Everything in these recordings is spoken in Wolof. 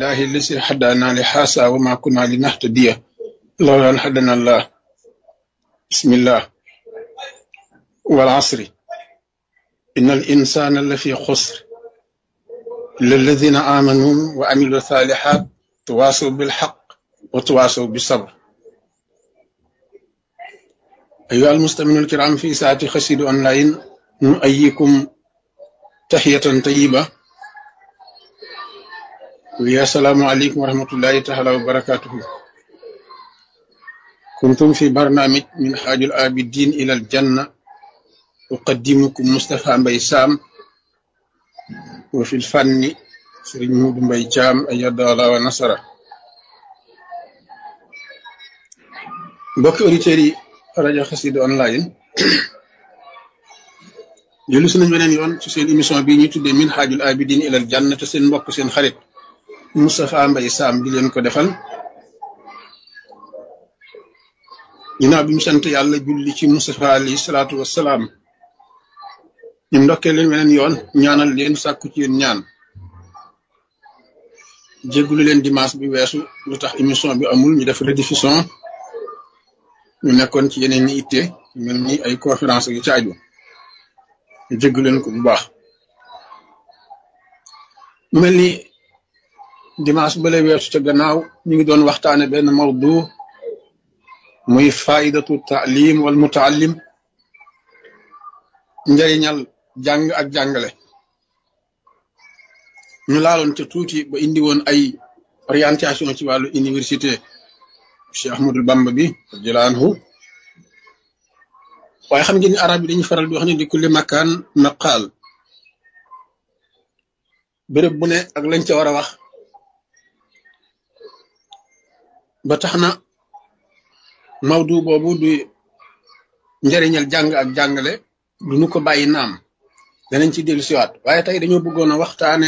لله الذي هدانا لهذا وما كنا لنهتدي لولا أن هدانا الله بسم الله والعصر إن الإنسان لفي خسر إلا الذين آمنوا وعملوا الصالحات تواصوا بالحق وتواصوا بالصبر أيها المستمعون الكرام في ساعة خسيد أونلاين نؤيكم تحية طيبة ويا السلام عليكم ورحمة الله تعالى وبركاته كنتم في برنامج من حاج الآبدين إلى الجنة أقدمكم مصطفى بيسام وفي الفن سرين مود بيجام أيد الله ونصره mbokki auditeurs yi rajo Xassida online jëlu si nañ beneen yoon ci seen émission bii ñuy tuddee min xaajul abidin ilal janna te seen mbokk seen xarit Moustapha Mbaye Sam di leen ko defal ginnaaw bi mu sant yàlla julli ci Moustapha alayhi salaatu wassalaam ñu ndokkee leen beneen yoon ñaanal leen sàkku ci yéen ñaan jéggulu leen dimanche bi weesu lu tax émission bi amul ñu def rediffusion ñu nekkoon ci yeneen ñi itte mel ni ay conférence yu caaju ñu jégg leen ko bu baax mu mel ni dimanche bale weesu ca gannaaw ñu ngi doon waxtaane benn mawdu muy faidatu taalim wal mutaallim njëriñal jàng ak jàngale ñu laaloon ca tuuti ba indi woon ay orientation ci wàllu université Cheikh Ahmadul Bamba bi radiyallahu anhu waaye xam ngeen ni arab yi dañuy faral di wax ne di kulli makaan maqaal béréb bu ne ak lañ ca war a wax ba tax na mawdu boobu du njëriñal jàng ak jàngale du nu ko bàyyi naam danañ ci dellu siwaat waaye tey dañoo bëggoon a waxtaane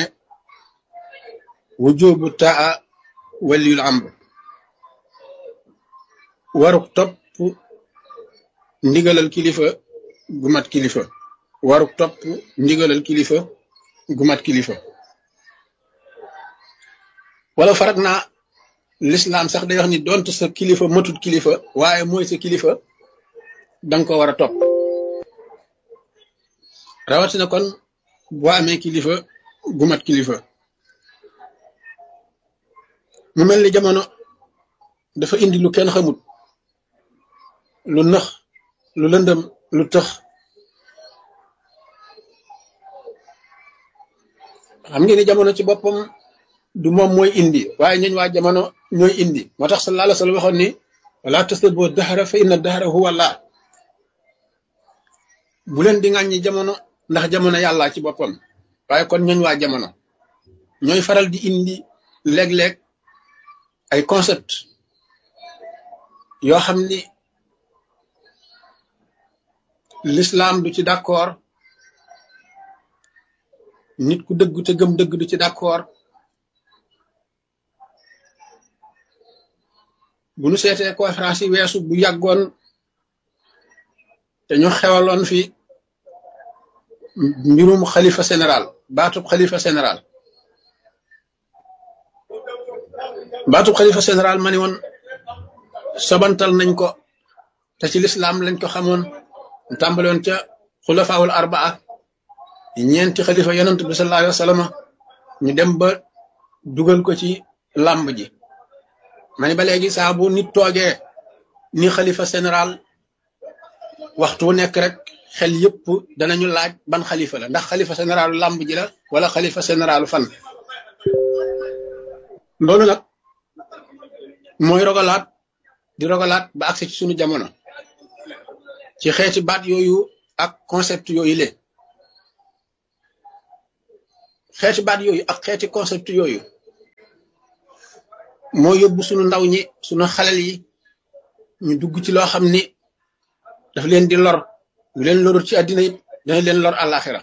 wujubu taa waliyul amr waruk topp ndigalal kilifa gu mat kilifa waruk topp ndigalal kilifa gu mat kilifa wala farak naa lislaam sax day wax ni donte sa kilifa matut kilifa waaye mooy sa kilifa danga ko war a topp rawatina kon boo amee kilifa gu mat kilifa mu mel ni jamono dafa indi lu kenn xamut lu nëx lu lëndëm lu tëx xam ngeen ni jamono ci boppam du moom mooy indi waaye ñooñ waa jamono ñooy indi moo tax sallallahu alayhi wa sallam waxoon ni wala tasubbu dahra fa inna dahra huwa Allah bu leen di ŋàññi jamono ndax jamono yàlla ci boppam waaye kon ñooñ waa jamono ñooy faral di indi léeg-léeg ay concept yoo xam ni l'islam du ci d'accord nit ku dëgg te gëm dëgg du ci d'accord bu nu seetee conférence yi weesu bu yàggoon te ñu xewaloon fi mbirum xalifa général baatub xalifa général baatub xalifa général ma ni woon sobantal nañ ko te ci l'islam lañ ko xamoon tàmbaloon ca xulafaawul arbaa ñeenti xalifa yonent bi sallallahu alayhi wa sallam ñu dem ba dugal ko ci làmb ji ma ni ba léegi saa bu nit toogee ni xalifa général waxtu wu nekk rek xel yëpp danañu laaj ban xalifa la ndax xalifa généralu làmb ji la wala xalifa généralu fan loolu nag mooy rogalaat di rogalaat ba agsi ci sunu jamono ci xeeti baat yooyu ak concept yooyu le xeeti baat yooyu ak xeeti concept yooyu moo yóbbu sunu ndaw ñi sunu xalel yi ñu dugg ci loo xam ni daf leen di lor lu leen lorul ci àddina it dana leen lor àllaaxira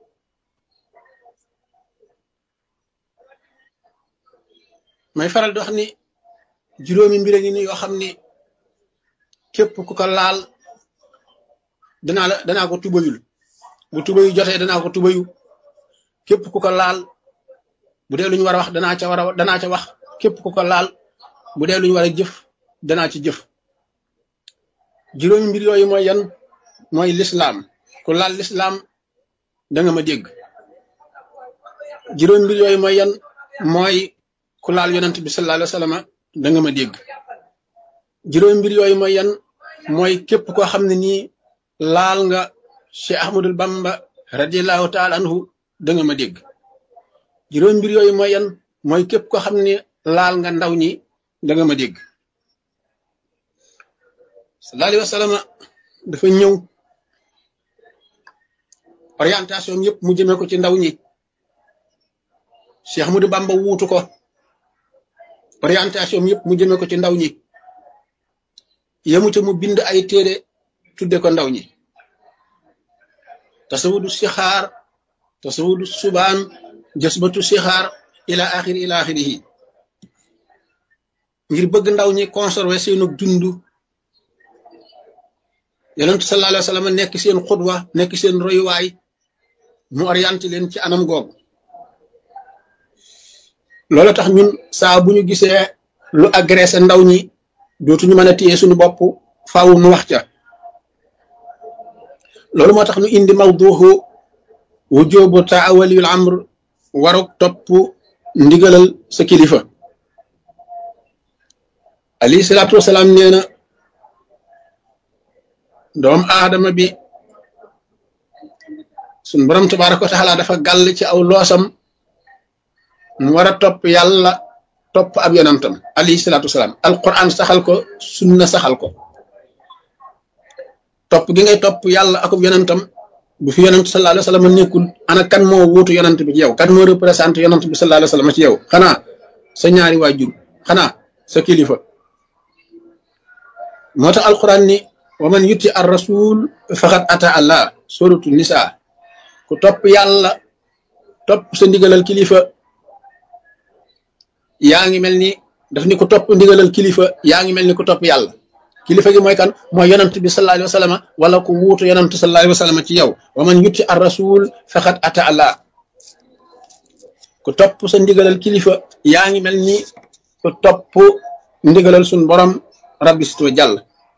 may faral di wax ni juróomi mbir ngi ni yoo xam ni képp ku ko laal danaa la danaa ko tubayul bu tubayu jotee danaa ko tubayu képp ku ko laal bu dee lu ñu war a wax danaa ca war a danaa ca wax képp ku ko laal bu dee lu ñu war a jëf danaa ci jëf juróomi mbir yooyu mooy yan mooy lislaam ku laal lislaam da nga ma dégg juróomi mbir yooyu mooy yan mooy ku laal yonent bi sallallahu alayhi wa sallam da nga ma dégg juróomi mbir yooyu mooy yan mooy képp koo xam ne nii laal nga Cheikh Ahmadul Bamba radiallahu taala anhu da nga ma dégg juróomi mbir yooyu mooy yan mooy képp koo xam ne laal nga ndaw ñi da nga ma dégg sallallahu alayhi wa sallam dafa ñëw orientation yëpp mu jëmee ko ci ndaw ñi Cheikh Ahmadou Bamba wuutu ko orientation yëpp mu jëmee ko ci ndaw ñi yemu ca mu bind ay téere tudde ko ndaw ñi tasawudu sixaar tasawudu subaan jasbatu sixaar ila axiri ila axirihi ngir bëgg ndaw ñi conserver seenu dund yonentu sallallahu alayhi wa sallam nekk seen xudwa nekk seen royuwaay mu orienté leen ci anam googu loolu tax ñun saa bu ñu gisee lu agressé ndaw ñi dootuñu mën a téye suñu bopp faaw nu wax ca loolu moo tax nu indi mawduhu wujubu taawaliyul amr waruk topp ndigalal sa kilifa alayhi salaatu wasalaam nee na doom aadama bi suñ borom tabaraka wa taala dafa gàll ci aw loosam mu war a topp yàlla topp ab yonantam alayhi salaatu wasalaam alquran saxal ko sunna saxal ko topp gi ngay topp yàlla akub yonantam bu fi yonant sallallahu alayhi wa sallam nekkul ana kan moo wuutu yonant bi ci yow kan moo représenté yonant bi sallallahu alayhi wa sallam ci yow xanaa sa ñaari waajur xanaa sa kilifa moo tax alquran ni wa man yutti ar rasul faqad ata allah suratu nisa ku topp yàlla topp sa ndigalal kilifa yaa ngi mel ni daf ni ku topp ndigalal kilifa yaa ngi mel ni ku topp yàlla kilifa gi mooy kan mooy yonant bi sallallahu alayhi wa sallam wala ku wuutu yonant sallallahu alayhi wa sallam ci yow wa man yutti ar rasul faqad ata allah ku topp sa ndigalal kilifa yaa ngi mel ni ku topp ndigalal sun borom rabbi sito jàll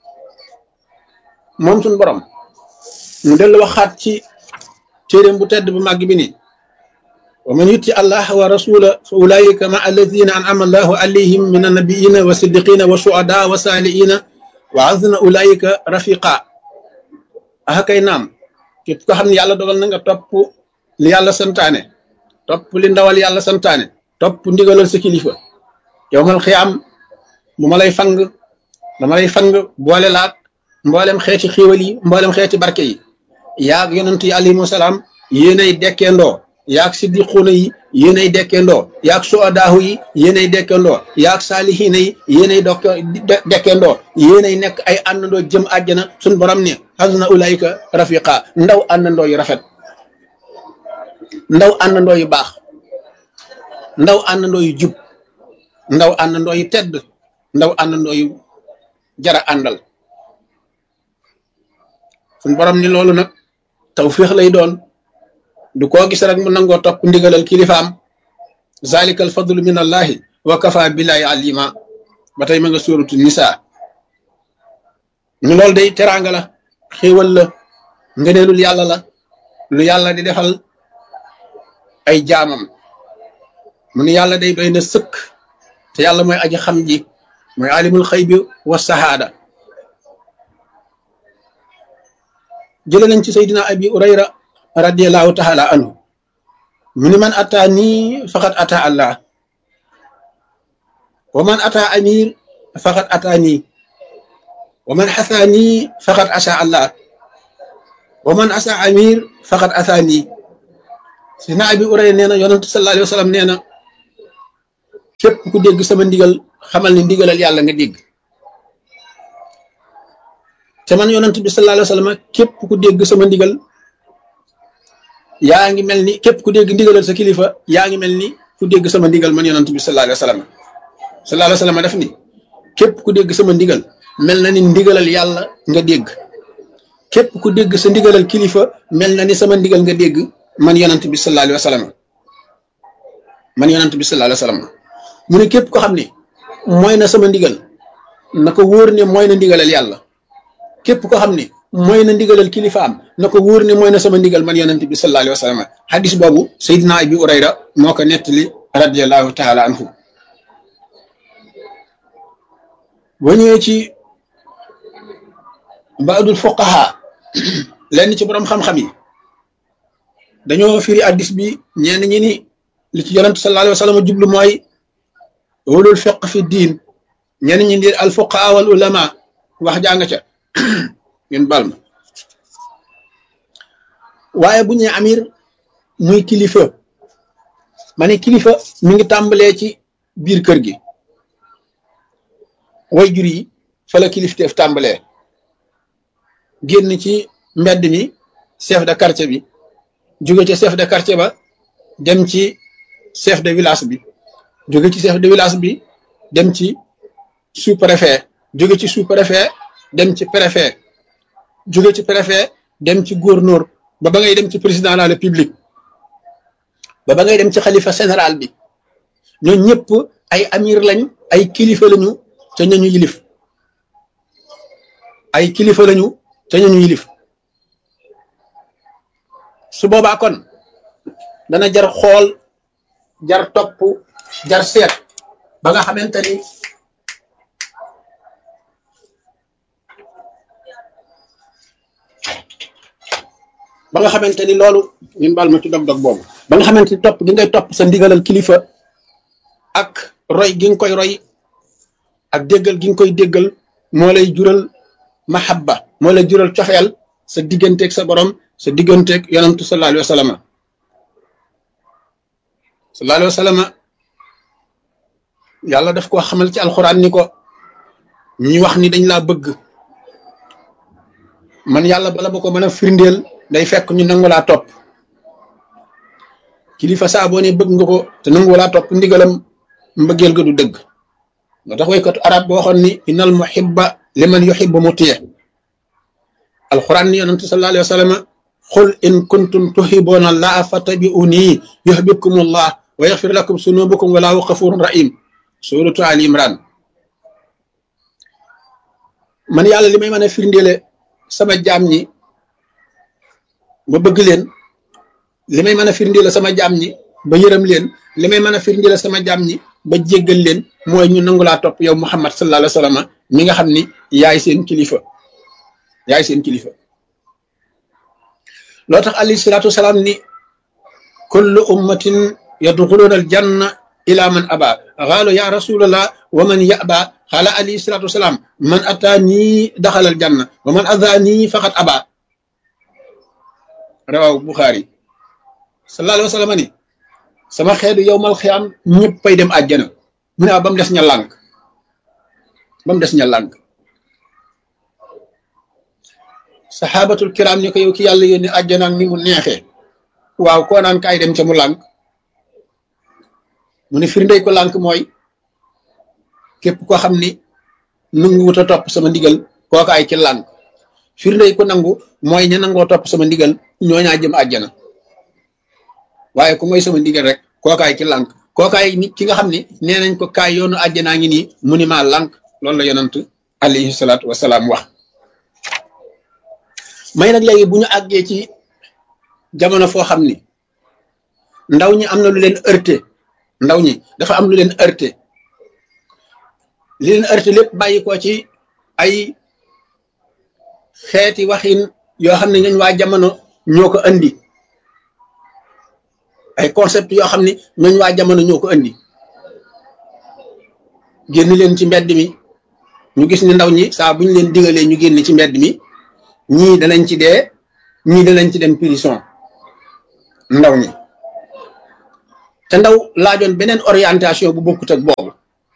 moom sun borom mu dellu waxaat ci téeréem bu tedd bu màgg bi ni wa man yutti allah wa rasula fa ulaika ma alladina an'ama allahu alayhim min annabiyina wa siddiqina wa shuhada wa saliina wa azna ulaika rafiqa aka kay naam képp ko xam ne yàlla dogal na nga topp li yàlla santaane topp li ndawal yàlla santaane topp ndigalal sa kilifa yowmal xiyaam bu ma lay fang dama lay fang boole laat mboolem xeeti xiiwal yi mboolem xeeti barke yi yaag yonent yi alayhimu salaam yéenay dekkeendoo yaag siddiquuna yi yéenay dekkeendoo yaag suadaahu yi yéenay dekkeendoo yaag saalihiina yi yéenay dokk dekkeendoo yéenay nekk ay àndandoo jëm àjjana suñ borom ne hasuna ulaayika rafiqa ndaw àndandoo yu rafet ndaw àndandoo yu baax ndaw àndandoo yu jub ndaw àndandoo yu tedd ndaw àndandoo yu jara àndal suñ borom ni loolu nag tawfiix lay doon du koo gis rek mu nangoo topp ndigalal kilifaam zalika al fadlu min allahi wa kafa billahi alima ba tey ma nga suuratu nisa ñu loolu day teraanga la xéewal la ngëneelul yàlla la lu yàlla di defal ay jaamam mu ni yàlla day doy na sëkk te yàlla mooy aji xam ji mooy alimul xëy bi wa sahaada jële nañ ci saydina abi urayra radiallahu taala anhu mu ni man ata nii faqad ata allah wa man ata amir faqad ata nii wa man xasa nii faqad asa allah wa man asa amir faqad asa nii saydina abi urayra nee na yonentu sallallahu alayhi wa sallam nee na képp ku dégg sama ndigal xamal ni ndigalal yàlla nga dégg te man yonent bi sallallahu alayhi wa sallam képp ku dégg sama ndigal yaa ngi mel ni képp ku dégg ndigalal sa kilifa yaa ngi mel ni ku dégg sama ndigal man yonent bi sallallahu alayhi wa sallam sallallahu alayhi wa sallam def ni képp ku dégg sama ndigal mel na ni ndigalal yàlla nga dégg képp ku dégg sa ndigalal kilifa mel na ni sama ndigal nga dégg man yonent bi sallallahu alayhi wa sallam man yonent bi sallallahu alayhi wasallam mu ne képp ko xam ne mooy na sama ndigal na ko wóor ne mooy na ndigalal yàlla képp ko xam ne mooy na ndigalal kilifaam na ko wóor ne mooy na sama ndigal man yonent bi sallallahu alayhi wasallam hadis boobu Seydina Abi Urayra moo ko nettali radiyallahu taala anhu boo ñëwee ci baadul fuqaha lenn ci borom xam-xam yi dañoo firi addis bi ñenn ñi ni li ci yonent sallallahu alayhi wa sallam jublu mooy ulul fiq fi diin ñenn ñi ni al fuqaha wal ulama wax jàng ca ngeen bal ma waaye bu ñee amir muy kilifa ma ne kilifa mi ngi tàmbalee ci biir kër gi way jur yi fa la kilifteef tàmbalee génn ci mbedd mi chef de quartier bi jóge ci chef de quartier ba dem ci chef de village bi jóge ci chef de village bi dem ci sous préfet jóge ci sous préfet dem ci préfet jóge ci préfet dem ci gouverneur ba ba ngay dem ci président de la république ba ba ngay dem ci xalifa général bi ñoo ñëpp ay amir lañ ay kilifa lañu ca ñañu yilif ay kilifa lañu ca ñañu yilif su boobaa kon dana jar xool jar topp jar seet ba nga xamante ni ba nga xamante ni loolu ñun baal ma ci dog-dog boobu ba nga xamante ni topp gi ngay topp sa ndigalal kilifa ak roy gi nga koy roy ak déggal gi nga koy déggal moo lay jural mahabba moo lay jural cofeel sa digganteeg sa borom sa digganteeg yonantu sallallahu alayhi wa sallam sallallahu alayhi wa sallam yàlla daf koo xamal ci alxuraan ni ko ñi wax ni dañ laa bëgg man yàlla bala ba ko mën a firndeel day fekk ñu nangu laa topp kilifa saa boo ne bëgg nga ko te nangu laa topp ndigalam mbëggeel ga du dëgg nga tax waykatu arab boo waxoon ni innal muhibba liman yuhibbu mutiya alquran ni yonente sallallahu alayhi wa sallam qul in kuntum tuhibbuuna allaha fattabi'uni yuhbibkum allah wa yaghfir lakum sunubukum wallahu ghafurun rahim suratu ali imran man yàlla li may mën a firndeele sama jaam ñi ba bëgg leen li may mën a firndeele sama jaam ñi ba yërëm leen li may mën a firndeele sama jaam ñi ba jéggal leen mooy ñu nangu laa topp yow muhammad sallallahu alayhi wa sallam mi nga xam ni yaay seen kilifa yaay seen kilifa loo tax alayhi salaatu wasalaam ni kullu ummatin yadxuluuna aljanna ila man aba xaalu ya rasulallah wa man yaba xaala alayhi salaatu wasalaam man ataa nii daxal aljanna wa man adaa nii faqat aba rawaw buxaari sallallahu alayhi wa sallam ni sama xeetu yow mal xiyaam ñëppay dem àjjana mu ne ba mu des ña lànk ba mu des ña lànk saxaabatul kiram ni ko yow ki yàlla yónni àjjana ni mu neexee waaw koo naan kaay dem ca mu lànk mu ne firndey ko lànk mooy képp koo xam ni nangu wut a topp sama ndigal kookaay ci lànk firndey ko nangu mooy ña nangoo topp sama ndigal ñooñaa jëm àjjana waaye ku mooy sama ndigal rek kookaay ci lànk kookaay nit ki nga xam ni nee nañ ko kaay yoonu àjjanaa ngi nii mu ni maa lànk loolu la yonant alayhi salaatu wasalaam wax may nag léegi bu ñu àggee ci jamono foo xam ni ndaw ñi am na lu leen heurté ndaw ñi dafa am lu leen heurté li leen heurté lépp bàyyi ko ci ay xeeti waxin yoo xam ne ñooñ waa jamono ñoo ko andi ay concept yoo xam ne ñooñ waa jamono ñoo ko andi génn leen ci mbedd mi ñu gis ni ndaw ñi saa bu ñu leen digalee ñu génn ci mbedd mi ñii danañ ci dee ñii danañ ci dem prison ndaw ñi te ndaw laajoon beneen orientation bu bokkut ak boobu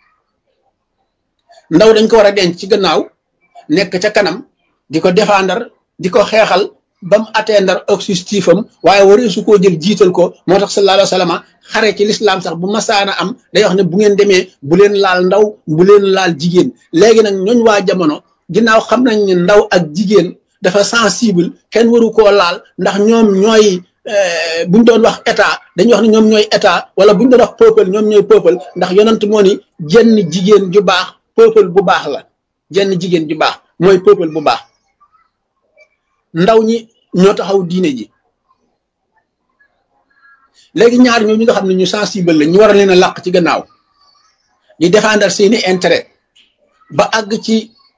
ndaw dañ ko war a denc ci gannaaw nekk ca kanam di ko défendre di ko xeexal ba mu atteindre objectif am waaye waree su koo jël jiital ko moo tax sallallahu alayhi wa sallam xare ci lislaam sax bu masaana am day wax ne bu ngeen demee bu leen laal ndaw bu leen laal jigéen léegi nag ñooñ waa jamono ginnaaw xam nañ ne ndaw ak jigéen dafa sensible kenn waru koo laal ndax ñoom ñooy buñ doon wax état dañuy wax ne ñoom ñooy état wala buñ doon wax peuple ñoom ñooy peuple ndax yonent moo ni jenn jigéen ju baax peuple bu baax la jenn jigéen ju baax mooy peuple bu baax ndaw ñi ñoo taxaw diine ji léegi ñaar ñoo ñi nga xam ne ñu sensible la ñu war a leen a làq ci gannaaw di défendre seeni intérêt ba àgg ci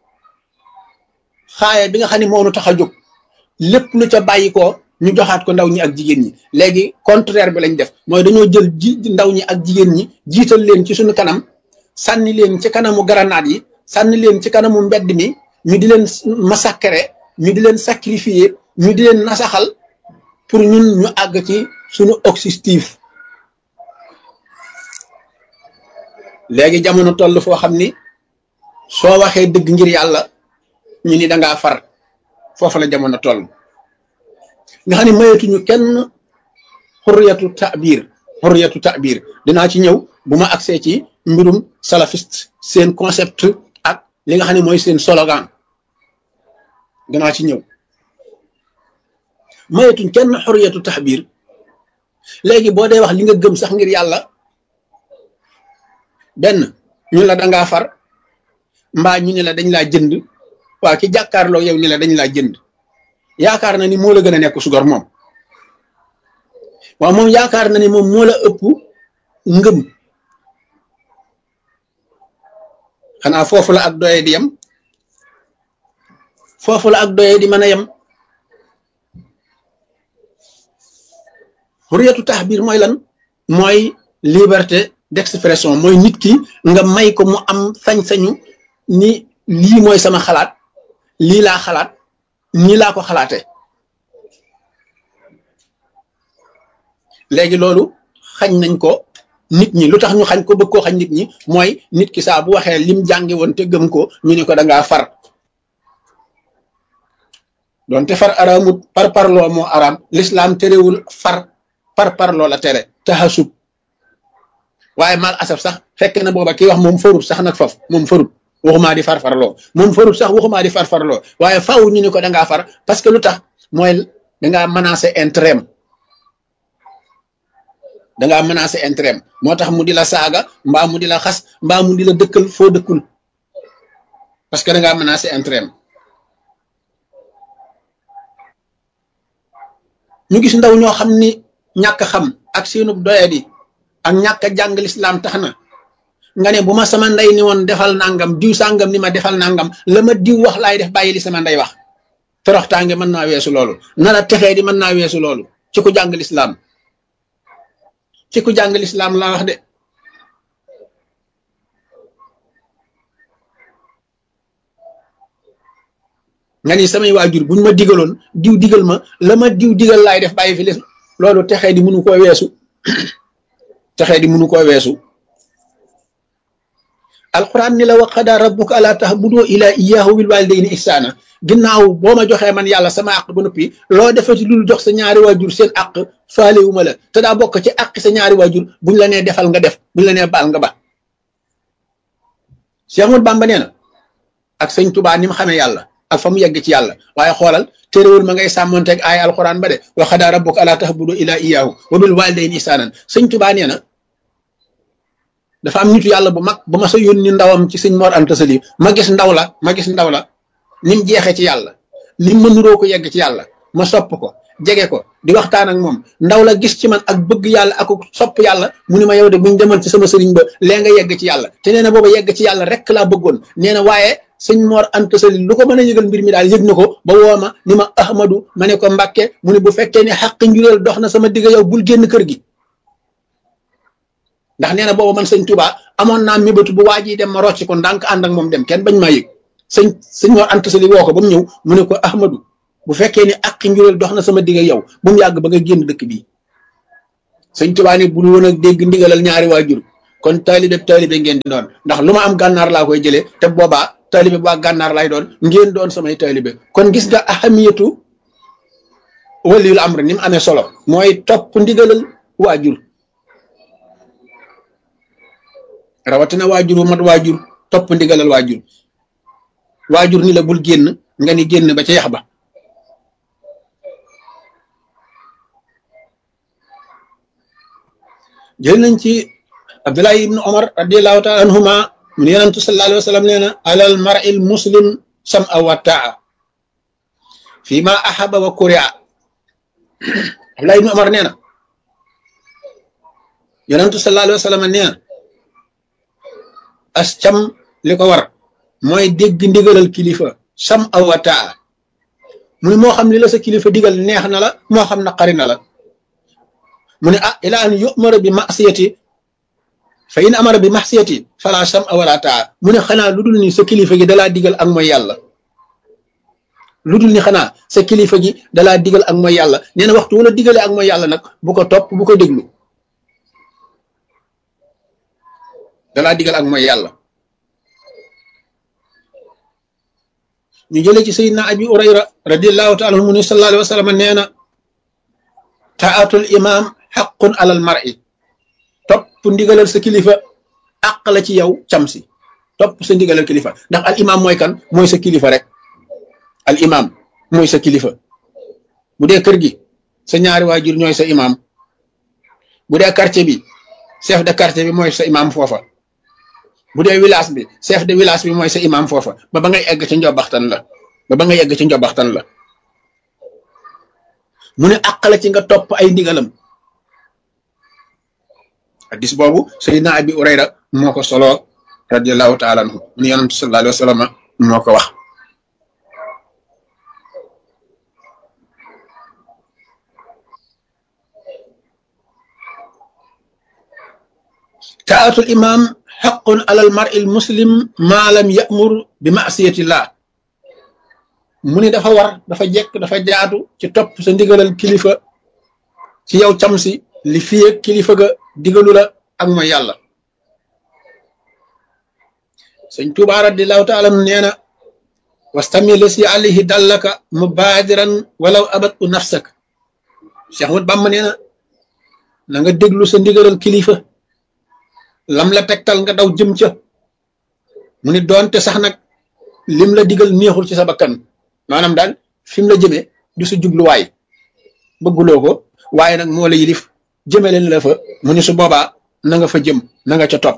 xaaya bi nga xam ne moo nu tax a jóg lépp lu ca bàyyi ko ñu joxaat ko ndaw ñi ak jigéen ñi léegi contraire bi lañ def mooy dañoo jël ji ndaw ñi ak jigéen ñi jiital leen ci suñu kanam sànni leen ci kanamu garanaat yi sànni leen ci kanamu mbedd mi ñu di leen massacrer ñu di leen sacrifier ñu di leen nasaxal pour ñun ñu àgg ci suñu objectif léegi jamono toll foo xam ni soo waxee dëgg ngir yàlla ñu ni dangaa far foofu la jamono toll nga xam ne mayatuñu kenn xurriyatu ta'bir xurriyatu ta'bir dinaa ci ñëw bu ma agsee ci mbirum salafiste seen concept ak li nga xam ne mooy seen slogan dinaa ci ñëw mayatuñ kenn xurriyatu ta'bir léegi boo dee wax li nga gëm sax ngir yàlla benn ñu la dangaa far mbaa ñu ne la dañ laa jënd waa ki jàkkaarloo yow ni la dañ laa jënd yaakaar na ni moo la gën a nekk sugar moom waaw moom yaakaar na ni moom moo la ëpp ngëm xanaa foofu la ak doye di yem foofu la ak doye di mën a yem xuriyatu taxbir mooy lan mooy liberté d'expression mooy nit ki nga may ko mu am sañ-sañu ni lii mooy sama xalaat lii laa xalaat nii laa ko xalaate léegi loolu xañ nañ ko nit ñi lu tax ñu xañ ko bëgg koo xañ nit ñi mooy nit ki saa bu waxee lim jàngi woon te gëm ko ñu ne ko da ngaa far doonte far araamut par parloo moo araam l'islam terewul far par parloo la tere taxasub waaye mal asaf sax fekk na booba kii wax moom farut sax nag faf moom farut waxumaa di farfarloo moom farut sax waxumaa di farfarloo waaye faaw ñu ni ko dangaa far parce que lu tax mooy dangaa menacé intérêt dangaa menacé intérêt moo tax mu di la saaga mbaa mu di la xas mbaa mu di la dëkkal foo dëkkul parce que dangaa menacé intérêt ñu gis ndaw ñoo xam ni ñàkk xam ak seenub doyadi ak ñàkk a jàng lislaam tax na nga ne bu ma sama ndey ni woon defal nangam diw sàngam ni ma defal nangam la ma diw wax laay def bàyyi li sama ndey wax toroxtaange mën naa weesu loolu na la texee di mën naa weesu loolu ci ku jàng lislaam ci ku jàng lislaam laa wax de nga ni samay waajur buñ ma digaloon diw digal ma la ma diw digal laay def bàyyi fi lis loolu texee di mënu koo weesu texee di mënu koo weesu alquran ni la wa qadaa rabbuka alaa ta'budu ilaa iyyaahu bil waalidayni ihsaana ginnaaw boo ma joxee man yàlla sama àq ba noppi loo defati dul jox sa ñaari waajur seen àq faalewuma la te daa bokk ci àq sa ñaari waajur buñ la nee defal nga def buñ la nee baal nga ba Cheikh Ahmadou Bamba nee na ak sëñ Tuubaa ni mu xamee yàlla ak fa mu yegg ci yàlla waaye xoolal téerewul ma ngay sàmmonteeg ay alquran ba de wa qadaa rabbuka alaa ta'budu ilaa iyyaahu wa bil waalidayni ihsaanan sëñ Tuubaa nee na dafa am nitu yàlla bu mag ba ma sa yónni ndawam ci sëñ Mor Anta Sali ma gis ndaw la ma gis ndaw la ni mu jeexee ci yàlla ni mu mënuroo ko yegg ci yàlla ma sopp ko jege ko di waxtaan ak moom ndaw la gis ci man ak bëgg yàlla ak sopp yàlla mu ni ma yow de buñ demal ci sama sëriñ ba lee nga yegg ci yàlla te nee na booba yegg ci yàlla rek laa bëggoon nee na waaye sëñ Mor Anta Sali lu ko mën a yëgal mbir mi daal yëg na ko ba woo ma ni ma Ahmadu ma ne ko Mbàkke mu ne bu fekkee ne xàq njureel dox na sama digg yow bul génn kër gi ndax nee na boobu man sëñ Touba amoon naa mébétu bu waa ji dem ma rocc ko ndànk ànd ak moom dem kenn bañ maa yëg sëñ sëñ Mor Anta Sali woo ko ba mu ñëw mu ne ko Ahmadu bu fekkee ni àq njureel dox na sama digg yow bu mu yàgg ba nga génn dëkk bii sëñ Touba ni bul woon a dégg ndigalal ñaari waajur kon taalibe taalibe ngeen di doon ndax lu ma am gànnaar laa koy jëlee te boobaa taalibe bu waa gànnaar lay doon ngeen doon samay taalibe kon gis nga ahamiyatu waliyul amr ni mu amee solo mooy topp ndigalal waajur rawatina waajur wu mat waajur topp ndigalal waajur waajur ni la bul génn nga ni génn ba ca yax ba jël nañ ci abdullahi ibnu omar radiallahu taala anhuma mun yonentu sallallahu alayhi wa sallam nee na alal mar'il muslim sam a wa taa fi ma ahaba wa kuria abdullahi ibnu omar nee na yonentu sallallahu alayhi wa sallam nee na as cam li ko war mooy dégg ndigalal kilifa sam aw wa taa mu ne moo xam li la sa kilifa digal neex na la moo xam naqari na la mu ne ah ila an yumara bi masiyati fa in amara bi masiyati fala sam a wala taa mu ne xanaa lu dul ni sa kilifa gi dalaa digal ak mooy yàlla lu dul ni xanaa sa kilifa gi dalaa digal ak mooy yàlla nee na waxtu wala digale ak mooy yàlla nag bu ko topp bu ko déglu dalaa digal ak mooy yàlla ñu jële ci sayidna abi urayra radiallahu taala anhu mu ni sallallahu alayhi wa sallam nee na taatul imam xaqun alal mar'i topp ndigalal sa kilifa àq la ci yow cam si topp sa ndigalal kilifa ndax al imam mooy kan mooy sa kilifa rek al imam mooy sa kilifa bu dee kër gi sa ñaari waajur ñooy sa imam bu dee quartier bi chef de quartier bi mooy sa imam foofa bu dee village bi chef de village bi mooy sa imam foofa ba ba ngay egg ci njobaxtan la ba ba ngay egg ci njobaxtan la mu ne àq la ci nga topp ay ndigalam hadis boobu sayidna abi urayra moo ko solo radiallahu taala anhu mu ne yonantu sallallahu alayhi wa sallam moo ko wax taatul imam xaqun alal mar'il muslim maa lam ya'mur bi ma'siyatillah mu ni dafa war dafa jekk dafa jaatu ci topp sa ndigalal kilifa ci yow cam si li fiye kilifa ga digalu la ak mooy yàlla sëñ Tuubaa radiyallahu taala nee na wastami la si alayhi dallaka mubaadiran walaw abat u nafsak Cheikh Ahmad Bamba nee na na nga déglu sa ndigalal kilifa lam la tegtal nga daw jëm ca mu ni doonte sax nag lim la digal neexul ci sa bakkan maanaam daal fi mu la jëmee du sa jubluwaay bëgguloo ko waaye nag moo la yilif jëme leen la fa mu ni su boobaa na nga fa jëm na nga ca topp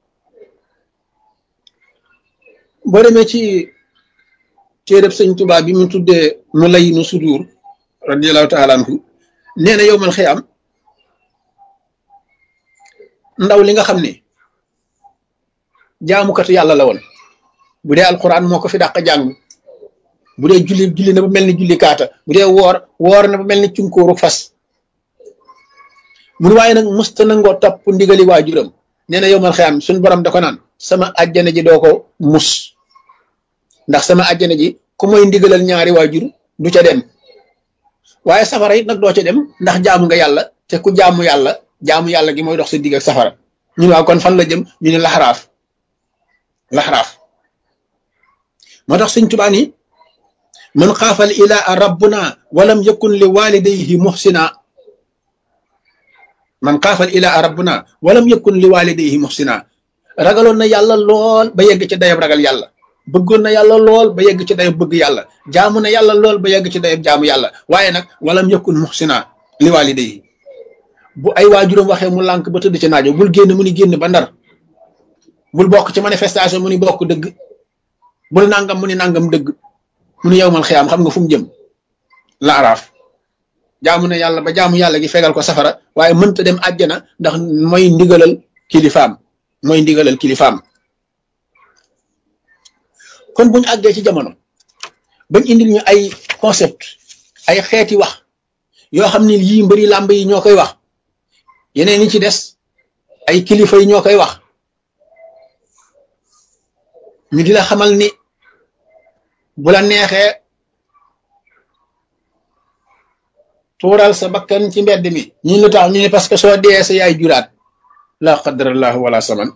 boo demee ci téereb sëñ Tuubaa bi mu tuddee mu lay nu sudur radiallahu taala anhu nee na yow mal xiyaam ndaw li nga xam ne jaamukatu yàlla la woon bu dee alquran moo ko fi dàq jàng bu dee julli julli na ba mel ni julli kaata bu dee woor woor na ba mel ni cunkóoru fas mun waaye nag musta nangoo topp ndigali waajuram nee na yow mal xiyaam suñ borom da ko naan sama àjjana ji doo ko mus ndax sama àjjana ji ku mooy ndigalal ñaari waajur du ca dem waaye safara it nag doo ca dem ndax jaamu nga yàlla te ku jaamu yàlla jaamu yàlla gi mooy dox sa digg ak safara ñu waaw kon fan la jëm ñu ne laxaraaf laxaraaf moo tax suñ tubaa ni man xaafal ilaa rabbuna walam yakun li walidayhi muhsina man xaafal ilaa rabbuna walam yakun li walidayhi muhsina ragaloon na yàlla lool ba yegg ci dayab ragal yàlla bëggoon na yàlla lool ba yegg ci dayab bëgg yàlla jaamu na yàlla lool ba yegg ci dayab jaamu yàlla waaye nag walam yakun muhsina li walidayhi bu ay waajuram waxee mu lànk ba tëdd ci naajo bul génn mu ni génn ba ndar bul bokk ci manifestation mu ni bokk dëgg bul nangam mu ni nangam dëgg mu ni yow mal xiyaam xam nga fu mu jëm la araaf jaamu na yàlla ba jaamu yàlla gi fegal ko safara waaye mënta dem àjjana ndax mooy ndigalal kilifaam mooy ndigalal kilifaam kon buñu àggee ci jamono bañ indil ñu ay concept ay xeeti wax yoo xam ne yii mbëri làmb yi ñoo koy wax yeneen yi ci des ay kilifa yi ñoo koy wax ñu di la xamal ni bu la neexee tuural sa bakkan ci mbedd mi ñu lu tax ñu ne parce que soo dee sa yaay juraat la qadrallahu wala saman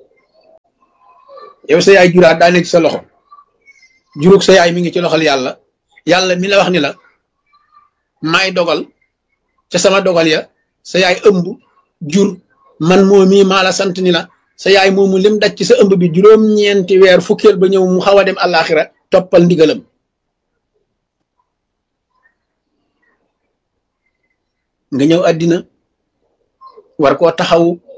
yow sa yaay juraat daa nekk sa loxo jurug sa yaay mi ngi ci loxol yàlla yàlla mi la wax ni la maay dogal ca sama dogal ya sa yaay ëmb jur man moo mii maa la sant ni la sa yaay moomu lim daj ci sa ëmb bi juróom-ñeenti weer fukkeel ba ñëw mu xaw a dem àllaaxira toppal ndigalam nga ñëw àddina war koo taxawu